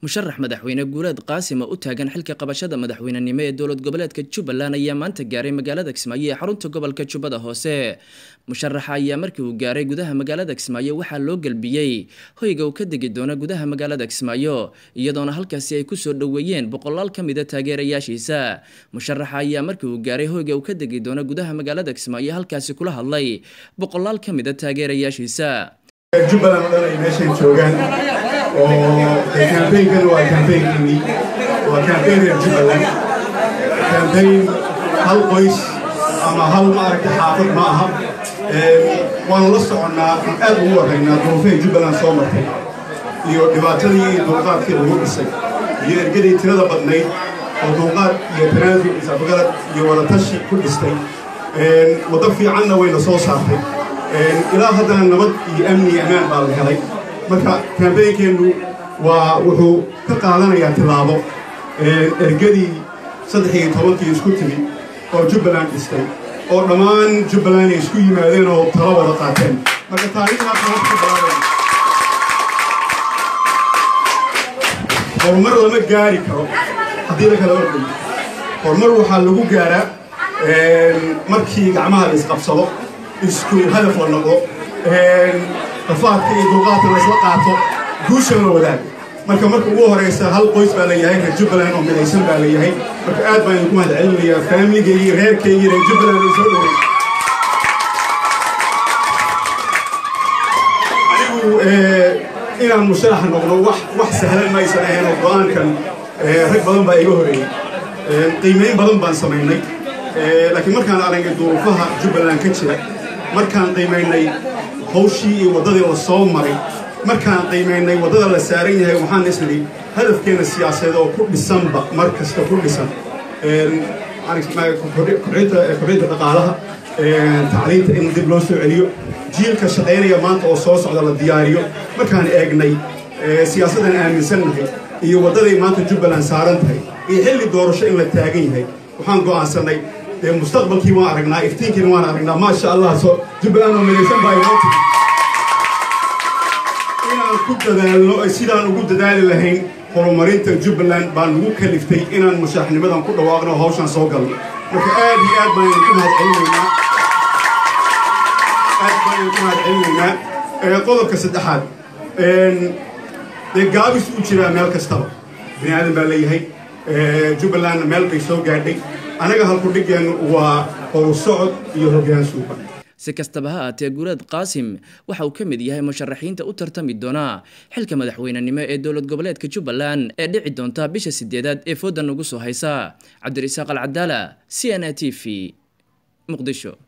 musharax madaxweyne guuleed qaasim oo u taagan xilka qabashada madaxweynenimo ee dowlad goboleedka jubbaland ayaa maanta gaaray magaalada kismaayo ee xarunta gobolka jubbada hoose musharaxa ayaa markii uu gaaray gudaha magaalada kismaayo waxaa loo gelbiyey hoyga uu ka degi doona gudaha magaalada kismaayo iyadoona halkaasi ay kusoo dhoweeyeen boqolaal ka mida taageerayaashiisa musharaxa ayaa markii uu gaaray hoyga uu ka degi doona gudaha magaalada kismaayo halkaasi kula hadlay boqolaal ka mida taageerayaashiisa jubbaland oo dhan ay meeshan joogaan oo kambaynkana waa kambaynkii waa kambayn reer jubbaland kambayn hal qoys ama hal maaragta xaafad ma aha waanu la soconnaa aan aad ugu warraynaa duruufahay jubbaland soo martay iyo dhibaatadii iyo dulqaadkii lagu dhisay iyo ergadii tirada badnayd oo dulqaad iyo tanaasul isafgarad iyo wadatashi ku dhistay waddo fiicanna wayna soo saartay ilaa haddana nabad iyo amni iyo ammaan baa la helay marka kaambeynkeennu waa wuxuu ka qaadanayaa tilaabo ergadii saddex iyo tobankii isku timi oo jubbaland dhistay oo dhammaan jubbaland ay isku yimaadeen oo talo wada qaateen marka taariikhdaas aan ku bilaabayn horumar lama gaari karo haddii la kala ordayo horumar waxaa lagu gaaraa markii gacmaha la isqabsado isku hadaf la noqdo rafaadka iyo dulqaadka la isla qaato guushan la wadaago marka marka ugu horeysa hal qoys baa leeyahay reer jubbaland oo midaysan baa leeyahay marka aad baan idinku mahad celinayaa faamiligaygi reerkaygii reer jubbaland ay soo dhowey anigu inaan musharax noqdo wax wax sahlan maysan ahayn oo go-aankan rag badan baa iga horeeyey qiimeyn badan baan samaynay laakiin markaan aragnay duruufaha jubbaland ka jira markaan qiimaynay hawshii iyo waddadii la soo maray markaan qiimaynay waddada la saaran yahay waxaan isnidhi hadafkeenna siyaasadeed oo ku dhisanba mar kasta ku dhisan kobcinta dhaqaalaha tacliinta in dib loo soo celiyo jiilka shaqaynaya maanta oo soo socda la diyaariyo markaan eegnay siyaasaddan aaminsannahay iyo waddaday maanta jubbaland saaran tahay iyo xilli doorasho in la taagan yahay waxaan go'aansannay mustaqbalkii waan aragnaa iftiinkiina waan aragnaa maasha allah so jubbaland oo midaysan baa inoo timi inaan ku dadaalno sidaan ugu dadaali lahayn horumarinta jubbaland baan nagu kaliftay inaan musharaxnimadan ku dhawaaqno hawshan soo galno marka aad iyo aad baan idinku mahadcelinaynaa aad baan idinku mahadcelinaynaa qodobka saddexaad dee gaabis u jiraa meel kastaba bini aadan baa leeyahay jubbalandna meel bay soo gaadhay anaga halkudhigeennu waa horu socod iyo hoggaan suuban si kastaba ha aatee guuleed qaasim waxa uu ka mid yahay musharaxiinta u tartami doona xilka madaxweynenimo ee dowlad goboleedka jubbaland ee dhici doonta bisha sideedaad ee foodan ugu soo haysa cabdirasaaq alcadaala c n a t v muqdisho